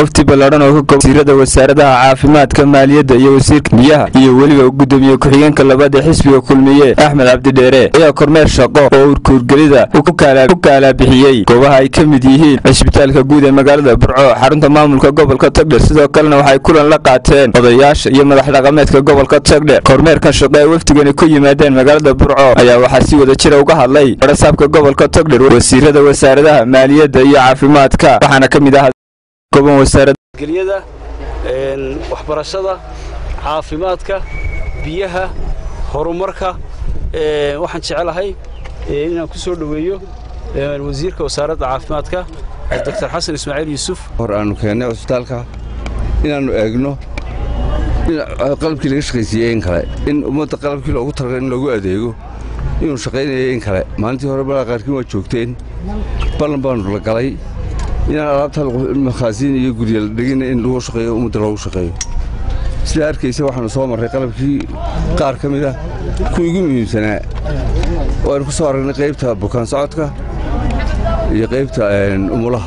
wafti ballaadhan oo ka kooban wasiirada wasaaradaha caafimaadka maaliyadda iyo wasiirka biyaha iyo weliba gudoomiye ku-xigeenka labaad ee xisbiga kulmiye axmed cabdidheere ayaa kormeer shaqo oo urkuurgelida ku kaalabixiyey goobaha ay ka mid yihiin cisbitaalka guud ee magaalada burco xarunta maamulka gobolka togdher sidoo kalena waxay kulan la qaateen odayaasha iyo madax dhaqameedka gobolka togdher kormeerkan shaqo ee wafdigani ku yimaadeen magaalada burco ayaa waxaa si wada jira uga hadlay barasaabka gobolka togdher wasiirada wasaaradaha maaliyadda iyo caafimaadka waxaana ka mid ah goban wasaarad gelyada waxbarashada caafimaadka biyaha horumarka waxaan jecelahay inaan ku soo dhoweeyo wasiirka wasaaradda caafimaadka doctor xasan ismaaciil yuusuf hor aanu keennay cusbitaalka inaannu eegno in qalabkii laga shaqaysiiyey in kale in ummadda qalabkii loogu talagalay in loogu adeego inuu shaqaynaya in kale maalintii hore balaa qaarkiin waa joogteen ballan baanu la galay inaan alaabta makhaasiin iyo gurya la dhegina in lagu shaqeeyo ummadda loogu shaqeeyo sidaa arkaysa waxaanu soo marray qalabkii qaar ka mid ah kuwii ugu muhiimsanaa oo aynu ku soo aragnay qaybta bukaan socodka iyo qaybta umulaha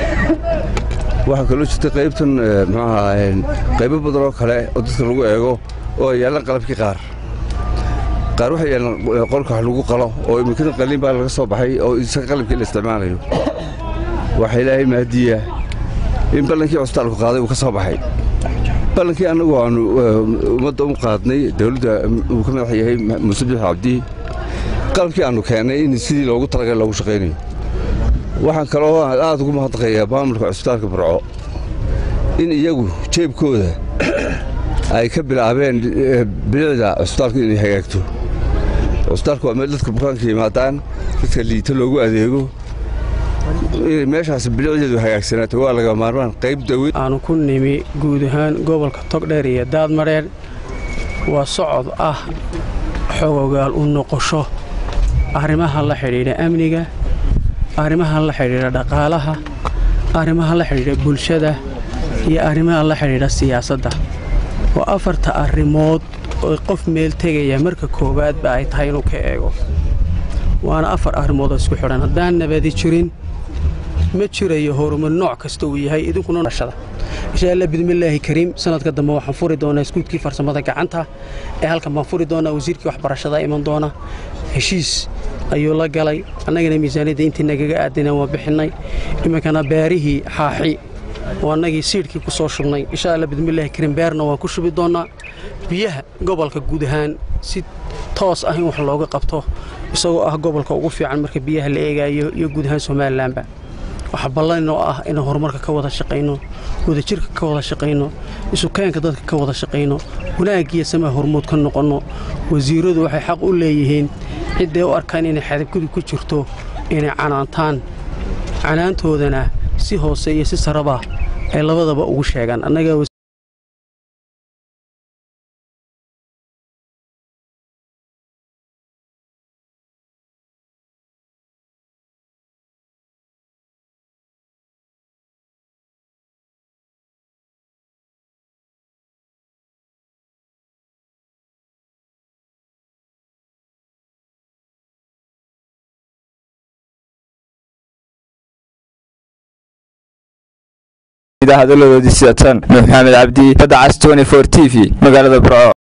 waxaa kaloo jirta qaybtan muxuaha qaybo badan oo kale oo dadka lagu eego oo ay yaallaan qalabkii qaar qaar waxay yaallaan qolka wax lagu qalo oo imikadan qalliin baa laga soo baxay oo isaga qalabkii la isticmaalayo waxaa ilaahay mahadiya in ballankii cusbitaalku qaaday uu ka soo baxay ballankii annagu aanu ummadda u qaadnay dawladda uu ka madax yahay muuse bix cabdi qalabkii aannu keennay in sidii loogu talagalay loogu shaqaynayo waxaan kaloo aad ugu mahadnaqayaa maamulka cusbitaalka burco in iyagu jeebkooda ay ka bilaabeen bilicda cusbitaalku inay hagaagto cusbitaalku waa meel dadka bukaanka yimaadaan dadka liita loogu adeego inay meeshaas bilicdeedu hagaagsanaato waa laga maarmaan qayb dawid aanu ku nimi guud ahaan gobolka togdheer iyo daadmadheer waa socod ah xogogaal u noqosho arrimaha la xidhiidha amniga arrimaha la xidhiidha dhaqaalaha arrimaha la xidhiidha bulshada iyo arrimaha la xidhiidha siyaasadda waa afarta arrimood oo qof meel tegaya marka koowaadba ay tahay inuu ka eego waana afar arrimood oo isku xidhan haddaan nabadi jirin ma jirayo horumar nooc kasta uu yahay idinkuna dhashada insha allah bidmillaahi kariim sanadka dambe waxaan furi doonaa iskuudkii farsamada gacanta ee halkan baan furi doonaa wasiirkii waxbarashada iman doona heshiis ayuu la galay annagana miisaaniyadda intii nagaga aadinaan waa bixinnay iminkana beerihii xaaxi oo annagii siidhkii ku soo shubnay insha alla bidmillaahi kariim beerna waan ku shubi doonnaa biyaha gobolka guud ahaan si toos ah in wax looga qabto isagoo ah gobolka ugu fiican marka biyaha la eegaayo iyo guud ahaan somalilanba waxaa ballan oo ah inaan horumarka ka wada shaqayno wadajirka ka wada shaqayno isukeenka dadka ka wada shaqayno wanaagiyo samaa hormuud ka noqonno wasiiradu waxay xaq u leeyihiin cidday u arkaan inay xadabgudi ku jirto inay canaantaan canaantoodana si hoose iyo si saraba ay labadaba ugu sheegaan annaga hadaladoodii sidatan nuux maxamed cabdi badda cas t v magaalada burco